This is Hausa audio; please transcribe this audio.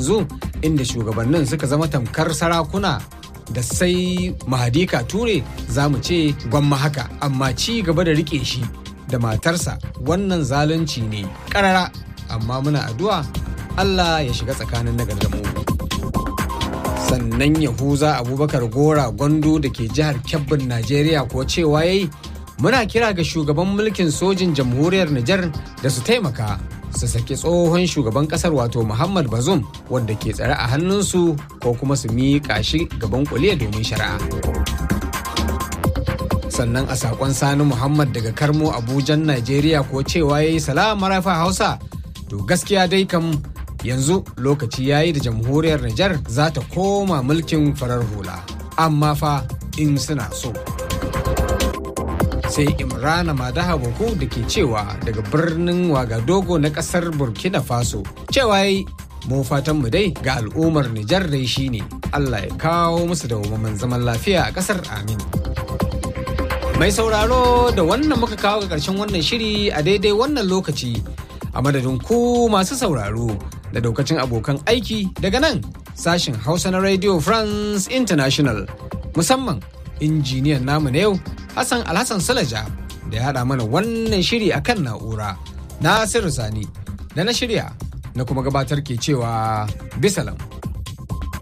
yanzu inda shugabannin suka zama tamkar sarakuna da sai mahadika ture za mu ce gwamma haka amma ci gaba da rike shi da matarsa wannan zalunci ne karara amma muna addu'a Allah ya shiga tsakanin nagar da mu sannan yahuza abubakar gora gondo da ke jihar kebbin najeriya ko cewa yayi muna kira ga shugaban mulkin sojin jamhuriyar nijar da su taimaka su saki tsohon shugaban kasar wato muhammad bazum wanda ke tsare a hannunsu ko kuma su miƙa shi gaban kuliya domin shari'a sannan a sakon sani muhammad daga karmo abujan najeriya ko cewa ya yi salama rafa hausa to gaskiya dai kam yanzu lokaci ya yi da jamhuriyar nijar za ta koma mulkin farar hula amma fa in suna so sai imrana madaha boko da ke cewa daga birnin wagadogo na kasar burkina faso cewa yi mu fatan mu dai ga al'ummar nijar dai shine allah ya kawo musu da zaman lafiya a kasar amin mai sauraro da wannan muka kawo ga karshen wannan shiri a daidai wannan lokaci a madadin ku masu sauraro da daukacin abokan aiki daga nan sashen hausa na radio france international musamman injiniyan namu na yau Hassan Alhassan Salaja da ya haɗa mana wannan shiri a kan na'ura. Nasiru Sani da na shirya na kuma gabatar ke cewa bisalam.